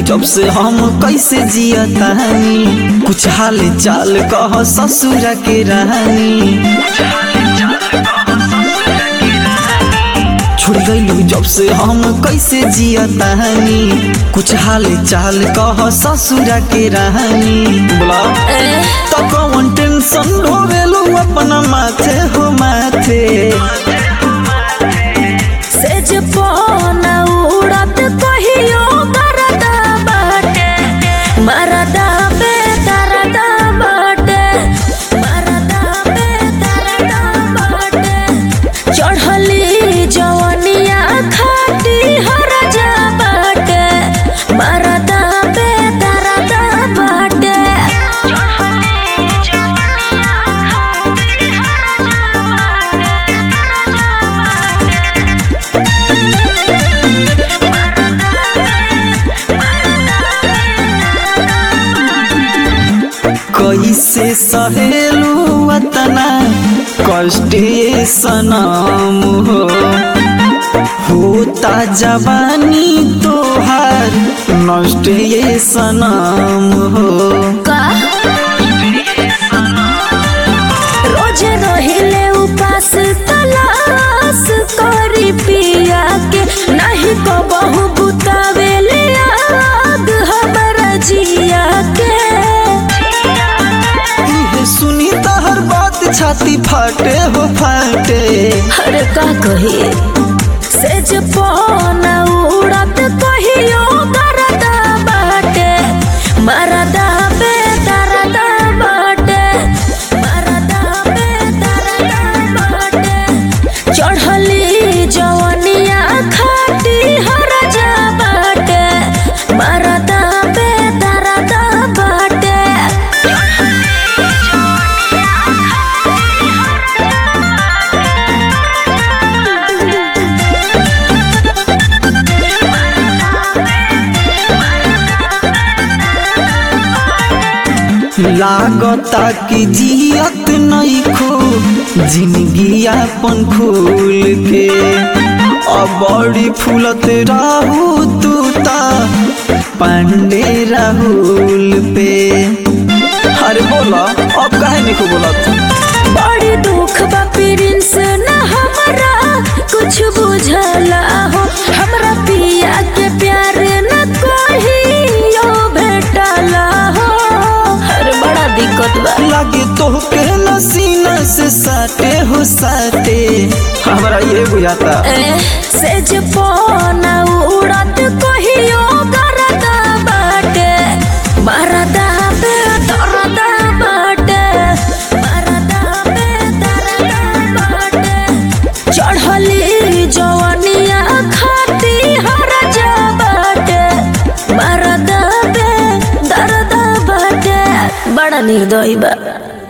जब से हम कैसे जियतानी कुछ हाल चाल कह ससुर के रानी छोड़ गईलू जब से हम कैसे जियतानी कुछ हाल चाल कह ससुर के रानी बोला तो कौन टेंशन ढोवेलू अपना माथे हो माथे सेज पौना उड़त कहियो मरदा बाटे मरदा पे तरदा बाटे मरदा पे तरदा बाटे चढ़ली जवनिया खाटी हर जा बाटे मरदा पे तरदा बाटे चढ़ली जवनिया खाटी हर जा बाटे कैसे सहेलू अतना कष्टे सनम हो होता जवानी तोहार नष्ट ये सनम हो का रोज रहिले उपास तलाश करी पिया के नहीं को बहु बुतावेले आग हमरा जिया के इहे सुनी तहर बात छाती फाटे हो फाटे अरे का कही सेज पौना उड़त कहियो मरदा बाटे मरदा पे तरदा बाटे मरदा पे तरदा बाटे चढ़ली जवनिया खाटी हर जा बाटे मरदा पे तरदा बाटे लागता कि जियत नहीं खो जिंदगी अपन खोल के अब बड़ी फूलत रहू तू ता पांडे राहुल पे अरे बोला अब काहे नहीं को बोलत बड़ी दुख बा प्रिंस न हमरा कुछ बुझला हो हमरा पिया के प्यार न कहियो भेटला हो हर बड़ा दिक्कत बा लागे तो के नसीना से साटे हो साटे हमरा ये बुझाता ए, सेज पौना उड़त कहियो गरदा बाटे मरदा पे दरदा बाटे मरदा पे दरदा बाटे चढ़ली जवनिया खाती हर जा बाटे मरदा पे दरदा बाटे बड़ा निर्दयी बा